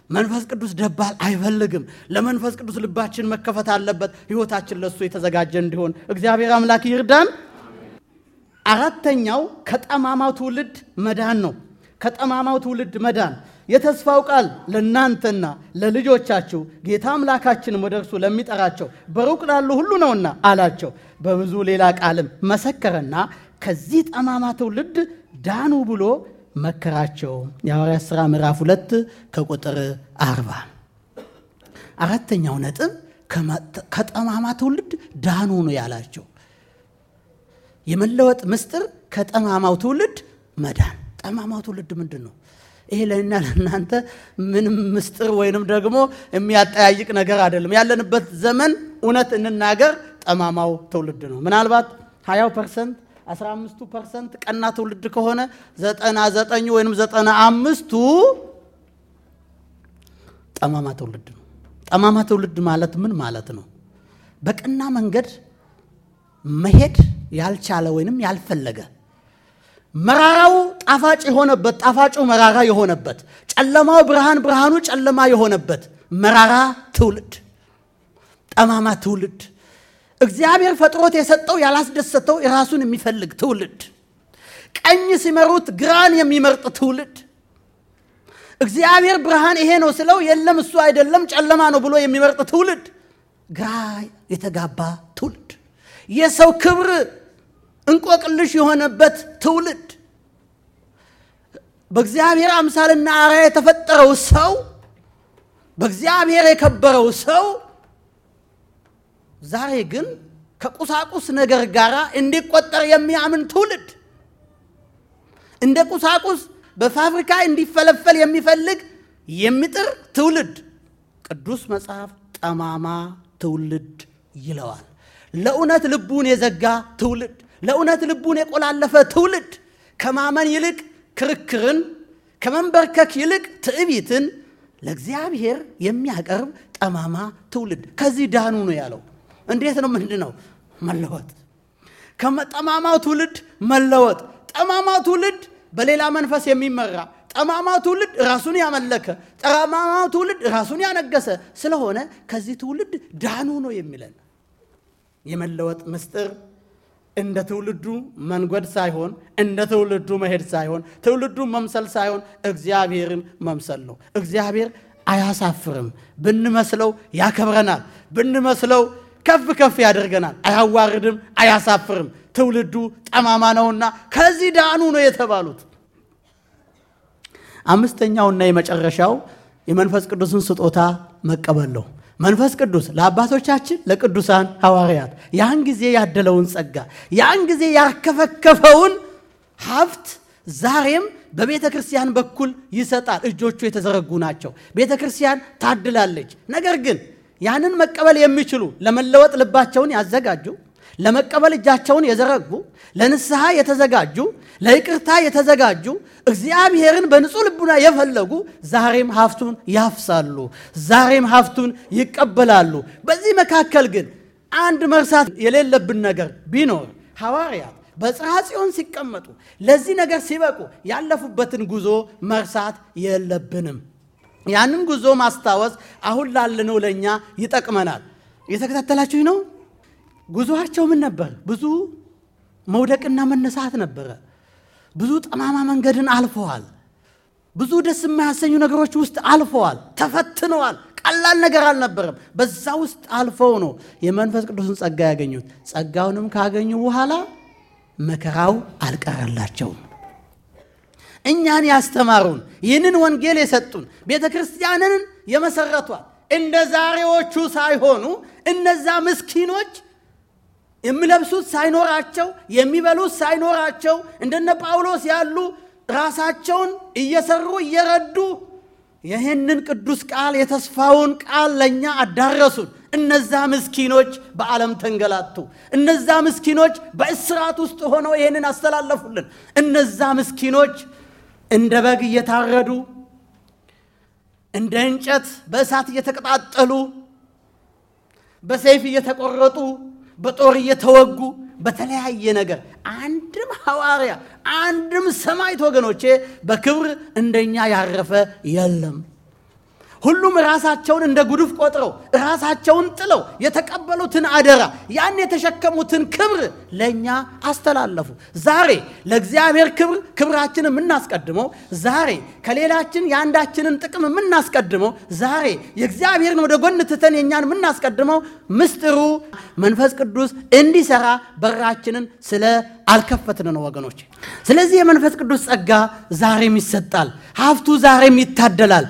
መንፈስ ቅዱስ ደባል አይፈልግም። ለመንፈስ ቅዱስ ልባችን መከፈት አለበት። ሕይወታችን ለእሱ የተዘጋጀ እንዲሆን እግዚአብሔር አምላክ ይርዳን። አራተኛው ከጠማማው ትውልድ መዳን ነው። ከጠማማው ትውልድ መዳን የተስፋው ቃል ለእናንተና ለልጆቻችሁ ጌታ አምላካችንም ወደ እርሱ ለሚጠራቸው በሩቅ ላሉ ሁሉ ነውና አላቸው። በብዙ ሌላ ቃልም መሰከረና ከዚህ ጠማማ ትውልድ ዳኑ ብሎ መከራቸው። የሐዋርያት ሥራ ምዕራፍ ሁለት ከቁጥር አርባ አራተኛው ነጥብ ከጠማማ ትውልድ ዳኑ ነው ያላቸው። የመለወጥ ምስጢር ከጠማማው ትውልድ መዳን። ጠማማው ትውልድ ምንድን ነው? ይሄ ለእና ለእናንተ ምንም ምስጢር ወይንም ደግሞ የሚያጠያይቅ ነገር አይደለም። ያለንበት ዘመን እውነት እንናገር ጠማማው ትውልድ ነው። ምናልባት ሀያው ፐርሰንት አስራ አምስቱ ፐርሰንት ቀና ትውልድ ከሆነ ዘጠና ዘጠኙ ወይም ዘጠና አምስቱ ጠማማ ትውልድ ነው። ጠማማ ትውልድ ማለት ምን ማለት ነው? በቀና መንገድ መሄድ ያልቻለ ወይንም ያልፈለገ መራራው ጣፋጭ የሆነበት ጣፋጩ መራራ የሆነበት ጨለማው ብርሃን ብርሃኑ ጨለማ የሆነበት መራራ ትውልድ ጠማማ ትውልድ እግዚአብሔር ፈጥሮት የሰጠው ያላስደሰተው የራሱን የሚፈልግ ትውልድ ቀኝ ሲመሩት ግራን የሚመርጥ ትውልድ እግዚአብሔር ብርሃን ይሄ ነው ስለው የለም እሱ አይደለም ጨለማ ነው ብሎ የሚመርጥ ትውልድ ግራ የተጋባ ትውልድ የሰው ክብር እንቆቅልሽ የሆነበት ትውልድ በእግዚአብሔር አምሳልና አርአያ የተፈጠረው ሰው በእግዚአብሔር የከበረው ሰው ዛሬ ግን ከቁሳቁስ ነገር ጋር እንዲቆጠር የሚያምን ትውልድ እንደ ቁሳቁስ በፋብሪካ እንዲፈለፈል የሚፈልግ የሚጥር ትውልድ ቅዱስ መጽሐፍ ጠማማ ትውልድ ይለዋል። ለእውነት ልቡን የዘጋ ትውልድ፣ ለእውነት ልቡን የቆላለፈ ትውልድ ከማመን ይልቅ ክርክርን፣ ከመንበርከክ ይልቅ ትዕቢትን ለእግዚአብሔር የሚያቀርብ ጠማማ ትውልድ ከዚህ ዳኑ ነው ያለው። እንዴት ነው? ምንድን ነው መለወጥ? ከጠማማው ትውልድ መለወጥ። ጠማማው ትውልድ በሌላ መንፈስ የሚመራ ጠማማው ትውልድ ራሱን ያመለከ ጠማማው ትውልድ ራሱን ያነገሰ ስለሆነ ከዚህ ትውልድ ዳኑ ነው የሚለን። የመለወጥ ምስጢር እንደ ትውልዱ መንጎድ ሳይሆን እንደ ትውልዱ መሄድ ሳይሆን ትውልዱን መምሰል ሳይሆን እግዚአብሔርን መምሰል ነው። እግዚአብሔር አያሳፍርም። ብንመስለው ያከብረናል። ብንመስለው ከፍ ከፍ ያደርገናል። አያዋርድም፣ አያሳፍርም። ትውልዱ ጠማማ ነውና ከዚህ ዳኑ ነው የተባሉት። አምስተኛውና የመጨረሻው የመንፈስ ቅዱስን ስጦታ መቀበል ነው። መንፈስ ቅዱስ ለአባቶቻችን ለቅዱሳን ሐዋርያት ያን ጊዜ ያደለውን ጸጋ ያን ጊዜ ያርከፈከፈውን ሀብት ዛሬም በቤተ ክርስቲያን በኩል ይሰጣል። እጆቹ የተዘረጉ ናቸው። ቤተ ክርስቲያን ታድላለች። ነገር ግን ያንን መቀበል የሚችሉ ለመለወጥ ልባቸውን ያዘጋጁ፣ ለመቀበል እጃቸውን የዘረጉ፣ ለንስሐ የተዘጋጁ፣ ለይቅርታ የተዘጋጁ፣ እግዚአብሔርን በንጹሕ ልቡና የፈለጉ ዛሬም ሀብቱን ያፍሳሉ፣ ዛሬም ሀብቱን ይቀበላሉ። በዚህ መካከል ግን አንድ መርሳት የሌለብን ነገር ቢኖር ሐዋርያት በጽርሐ ጽዮን ሲቀመጡ ለዚህ ነገር ሲበቁ ያለፉበትን ጉዞ መርሳት የለብንም። ያንን ጉዞ ማስታወስ አሁን ላለነው ለእኛ ይጠቅመናል። እየተከታተላችሁ ነው። ጉዞአቸው ምን ነበር? ብዙ መውደቅና መነሳት ነበረ። ብዙ ጠማማ መንገድን አልፈዋል። ብዙ ደስ የማያሰኙ ነገሮች ውስጥ አልፈዋል። ተፈትነዋል። ቀላል ነገር አልነበረም። በዛ ውስጥ አልፈው ነው የመንፈስ ቅዱስን ጸጋ ያገኙት። ጸጋውንም ካገኙ በኋላ መከራው አልቀረላቸውም። እኛን ያስተማሩን ይህንን ወንጌል የሰጡን ቤተ ክርስቲያንን የመሰረቷል እንደ ዛሬዎቹ ሳይሆኑ እነዛ ምስኪኖች የሚለብሱት ሳይኖራቸው የሚበሉት ሳይኖራቸው እንደነ ጳውሎስ ያሉ ራሳቸውን እየሰሩ እየረዱ ይህንን ቅዱስ ቃል የተስፋውን ቃል ለእኛ አዳረሱን። እነዛ ምስኪኖች በዓለም ተንገላቱ። እነዛ ምስኪኖች በእስራት ውስጥ ሆነው ይህንን አስተላለፉልን። እነዛ ምስኪኖች እንደ በግ እየታረዱ እንደ እንጨት በእሳት እየተቀጣጠሉ በሰይፍ እየተቆረጡ በጦር እየተወጉ በተለያየ ነገር አንድም ሐዋርያ አንድም ሰማዕት ወገኖቼ በክብር እንደኛ ያረፈ የለም። ሁሉም ራሳቸውን እንደ ጉድፍ ቆጥረው ራሳቸውን ጥለው የተቀበሉትን አደራ ያን የተሸከሙትን ክብር ለእኛ አስተላለፉ። ዛሬ ለእግዚአብሔር ክብር ክብራችን የምናስቀድመው ዛሬ ከሌላችን የአንዳችንን ጥቅም የምናስቀድመው ዛሬ የእግዚአብሔርን ወደ ጎን ትተን የእኛን የምናስቀድመው ምስጢሩ መንፈስ ቅዱስ እንዲሰራ በራችንን ስለ አልከፈትን ነው ወገኖች። ስለዚህ የመንፈስ ቅዱስ ጸጋ ዛሬም ይሰጣል፣ ሀብቱ ዛሬም ይታደላል።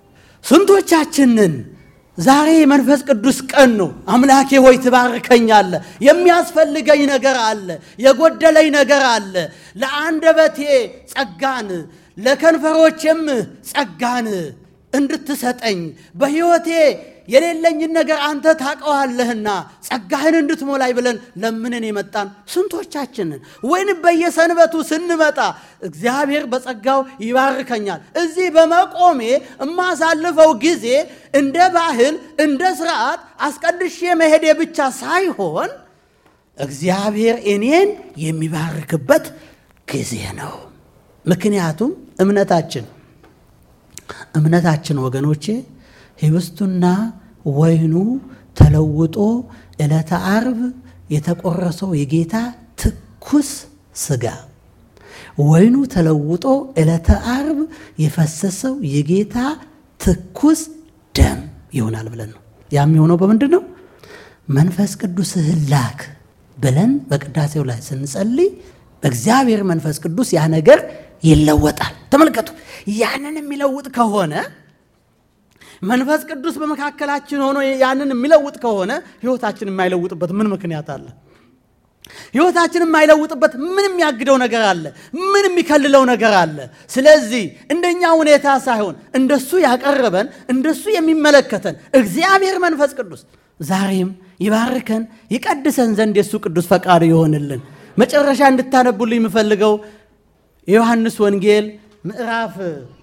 ስንቶቻችንን ዛሬ የመንፈስ ቅዱስ ቀን ነው። አምላኬ ሆይ ትባርከኛለህ። የሚያስፈልገኝ ነገር አለ፣ የጎደለኝ ነገር አለ። ለአንደበቴ ጸጋን፣ ለከንፈሮቼም ጸጋን እንድትሰጠኝ በሕይወቴ የሌለኝን ነገር አንተ ታውቀዋለህና ጸጋህን እንድትሞላይ ብለን ለምንን የመጣን ስንቶቻችንን? ወይንም በየሰንበቱ ስንመጣ እግዚአብሔር በጸጋው ይባርከኛል። እዚህ በመቆሜ የማሳልፈው ጊዜ እንደ ባህል እንደ ስርዓት አስቀድሼ መሄዴ ብቻ ሳይሆን እግዚአብሔር እኔን የሚባርክበት ጊዜ ነው። ምክንያቱም እምነታችን እምነታችን ወገኖቼ ህብስቱና ወይኑ ተለውጦ ዕለተ ዓርብ የተቆረሰው የጌታ ትኩስ ስጋ ወይኑ ተለውጦ ዕለተ ዓርብ የፈሰሰው የጌታ ትኩስ ደም ይሆናል ብለን ነው። ያም የሆነው በምንድን ነው? መንፈስ ቅዱስህን ላክ ብለን በቅዳሴው ላይ ስንጸልይ በእግዚአብሔር መንፈስ ቅዱስ ያ ነገር ይለወጣል። ተመልከቱ። ያንን የሚለውጥ ከሆነ መንፈስ ቅዱስ በመካከላችን ሆኖ ያንን የሚለውጥ ከሆነ ህይወታችን የማይለውጥበት ምን ምክንያት አለ? ህይወታችን የማይለውጥበት ምን የሚያግደው ነገር አለ? ምን የሚከልለው ነገር አለ? ስለዚህ እንደኛ ሁኔታ ሳይሆን እንደሱ ያቀረበን እንደሱ የሚመለከተን እግዚአብሔር መንፈስ ቅዱስ ዛሬም ይባርከን ይቀድሰን ዘንድ የእሱ ቅዱስ ፈቃዱ ይሆንልን። መጨረሻ እንድታነቡልኝ የምፈልገው የዮሐንስ ወንጌል ምዕራፍ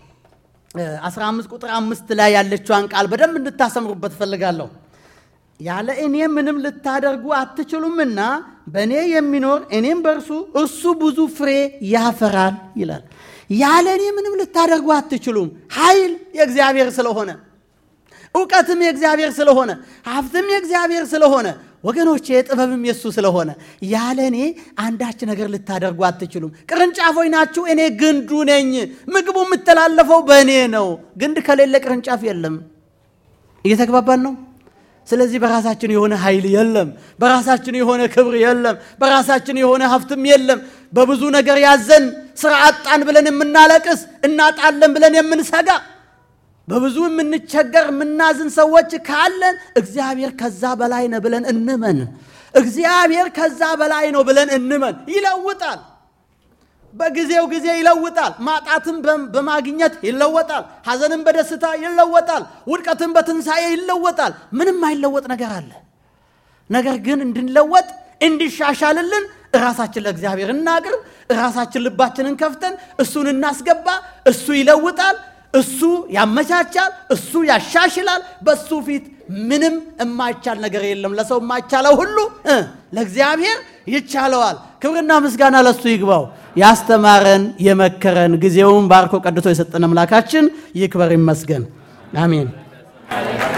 15 ቁጥር አምስት ላይ ያለችዋን ቃል በደንብ እንድታሰምሩበት እፈልጋለሁ። ያለ እኔ ምንም ልታደርጉ አትችሉምና በእኔ የሚኖር እኔም በእርሱ እርሱ ብዙ ፍሬ ያፈራል ይላል። ያለ እኔ ምንም ልታደርጉ አትችሉም። ኃይል የእግዚአብሔር ስለሆነ፣ እውቀትም የእግዚአብሔር ስለሆነ፣ ሀብትም የእግዚአብሔር ስለሆነ ወገኖቼ ጥበብም የሱ ስለሆነ ያለ እኔ አንዳች ነገር ልታደርጉ አትችሉም። ቅርንጫፎች ናችሁ፣ እኔ ግንዱ ነኝ። ምግቡ የምተላለፈው በእኔ ነው። ግንድ ከሌለ ቅርንጫፍ የለም። እየተግባባን ነው። ስለዚህ በራሳችን የሆነ ኃይል የለም። በራሳችን የሆነ ክብር የለም። በራሳችን የሆነ ሀብትም የለም። በብዙ ነገር ያዘን ስራ አጣን ብለን የምናለቅስ እናጣለን ብለን የምንሰጋ በብዙ የምንቸገር የምናዝን ሰዎች ካለን እግዚአብሔር ከዛ በላይ ነው ብለን እንመን። እግዚአብሔር ከዛ በላይ ነው ብለን እንመን። ይለውጣል። በጊዜው ጊዜ ይለውጣል። ማጣትን በማግኘት ይለወጣል። ሐዘንን በደስታ ይለወጣል። ውድቀትን በትንሣኤ ይለወጣል። ምንም አይለወጥ ነገር አለ። ነገር ግን እንድንለወጥ እንዲሻሻልልን ራሳችን ለእግዚአብሔር እናቅርብ። ራሳችን ልባችንን ከፍተን እሱን እናስገባ። እሱ ይለውጣል። እሱ ያመቻቻል። እሱ ያሻሽላል። በሱ ፊት ምንም የማይቻል ነገር የለም። ለሰው የማይቻለው ሁሉ ለእግዚአብሔር ይቻለዋል። ክብርና ምስጋና ለሱ ይግባው። ያስተማረን የመከረን ጊዜውን ባርኮ ቀድቶ የሰጠን አምላካችን ይክበር ይመስገን። አሜን።